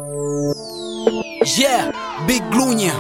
Yeah, Big Glunya.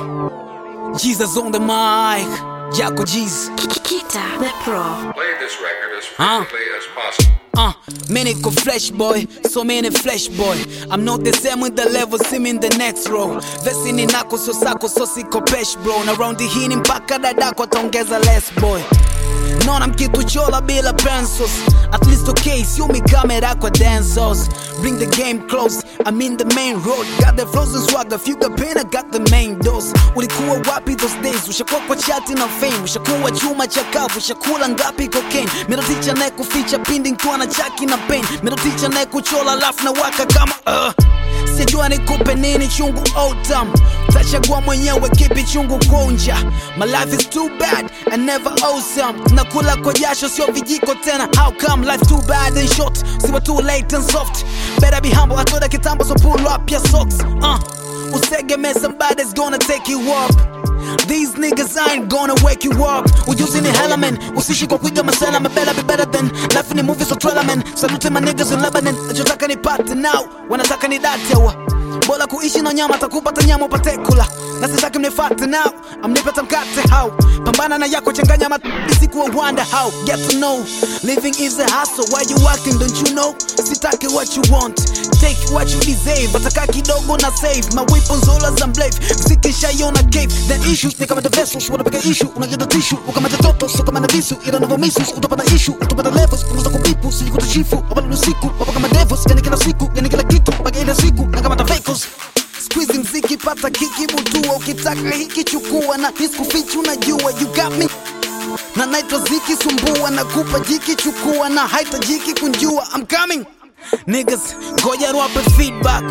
Jesus on the mic. Jaco G's. Kita the Pro. Play this record as Huh? frequently as possible. Uh, many go flesh boy, so many flesh boy. I'm not the same with the level, see me in the next row. Vesi ni nako so sako so siko pesh bro. Na round hii ni mpaka dadako ataongeza less boy. Naona mkituchola bila pencils At least okay, sio mikamera kwa dancers Bring the game close, I'm in the main road Got the flows and swagger, few got pain, I got the main dose Ulikuwa wapi those days, ushakuwa kwa chati na fame Ushakuwa chuma chakavu, ushakula ngapi cocaine Middle teacher naye kuficha pindi nkiwa na chaki na pain Middle teacher naye kuchola lafu na waka kama uh. Sijua nikupe nini chungu autumn Tachagua mwenyewe kipi chungu kunja My life is too bad and never awesome Nakula kwa jasho sio vijiko tena How come life too bad and short Siwa too late and soft Better be humble atoda kitambo so pull up your socks uh. Usegeme somebody's gonna take you up These niggas ain't gonna wake you up Ujuzi ni hella man Usishi kwa kuiga masela My better be better than Life ni movie so trailer man Salute my niggas in Lebanon Nachotaka nipate now Wanataka nidate wa Bora kuishi na nyama takupata nyama upate kula na sitaki mnifate now amnipata mkate how pambana na yako changanya matisiku wonder how get to know living is a hustle why you working don't you know sitaki what you want take what you deserve ataka kidogo na save my weapons all as I'm blave mziki shaiona cave then issues ni kama the vessels wanapiga issue unajeta tissue ukamata toto so kama na visu ila navo misus utapata issue utapata levels unaweza kupipu sijikutashifu wapala usiku wapa kama devils yani kila siku yani kila kitu mpaka ile siku na kama tafekos Squeeze mziki pata kiki butua ukitaka hiki chukua na hiskufichi unajua you got me na naitwa ziki sumbua na kupa jiki chukua na haitajiki kunjua I'm coming niggas ngoja ruwape feedback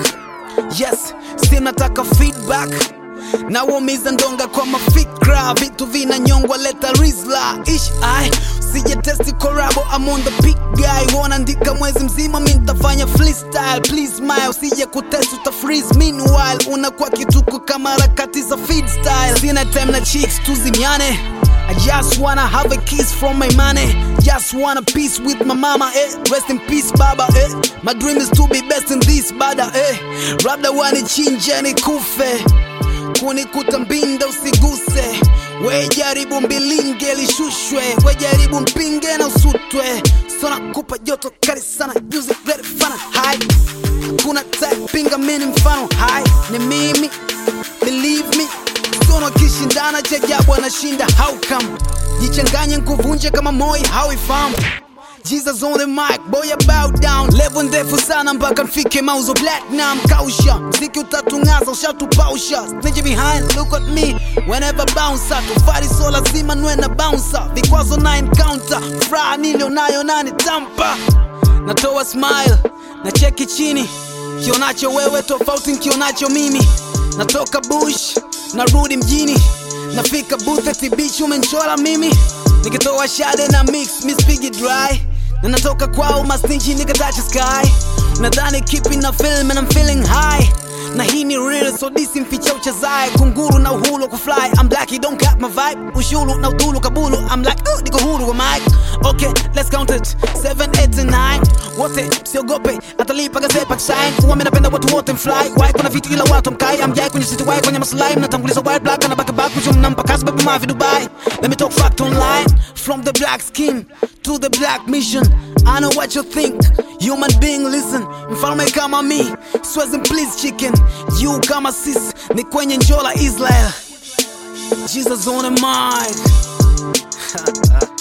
yes si nataka feedback na waumiza ndonga kwa mafikra vitu vinanyongwa leta rizla ish ai sije testi korabo I'm on the big guy wanaandika mwezi mzima mi ntafanya freestyle please smile sije kutest uta freeze meanwhile unakuwa kituko kama harakati za feed style sina time na chicks tuzimiane I just wanna have a kiss from my money Just wanna peace with my mama, eh Rest in peace baba, eh My dream is to be best in this bada, eh Labda wanichinje nikufe kunikuta mbinda usiguse we jaribu mbilinge lishushwe we jaribu mpinge na usutwe sona kupa joto kali sana juzi ready fana hai kuna pinga mini mfano hai ni mimi believe me sono akishindana cha ajabu anashinda how come jichanganye nkuvunje kama moi hauifahamu Jesus on the mic, boy I bow down Level ndefu sana mpaka nfike mauzo platinum kausha Mziki utatungaza ushatupausha Stage behind, look at me Whenever bouncer Tufari so lazima nwe na bouncer Vikwazo na encounter Furaha nilionayo nani tampa Natoa smile na cheki chini Kionacho wewe tofauti nkionacho mimi Natoka bush narudi mjini Nafika booth eti beach umenchora mimi Nikitoa shade na mix miss pigi dry na natoka kwao mastinji nikatacha sky nadhani kipi na film and I'm feeling high na hii ni real so disi mficha uchezae kunguru na uhuru wa kufly I'm black you don't cut my vibe ushuru na udhulu kabulu I'm like oh, niko huru wa mic okay let's count it 7 8 and 9 wote siogope atalipa gazepa kisain huwa mimi napenda watu wote mfly why kuna vitu ila watu mkai I'm jai kwenye city why kwenye maslahi mnatanguliza white black na back back kuchum nampa kazi baby mavi Dubai let me talk fact online from the black skin to the black mission I know what you think human being listen mfalme kama mi swezi please chicken you kama sis ni kwenye njola Israel Jesus on the mic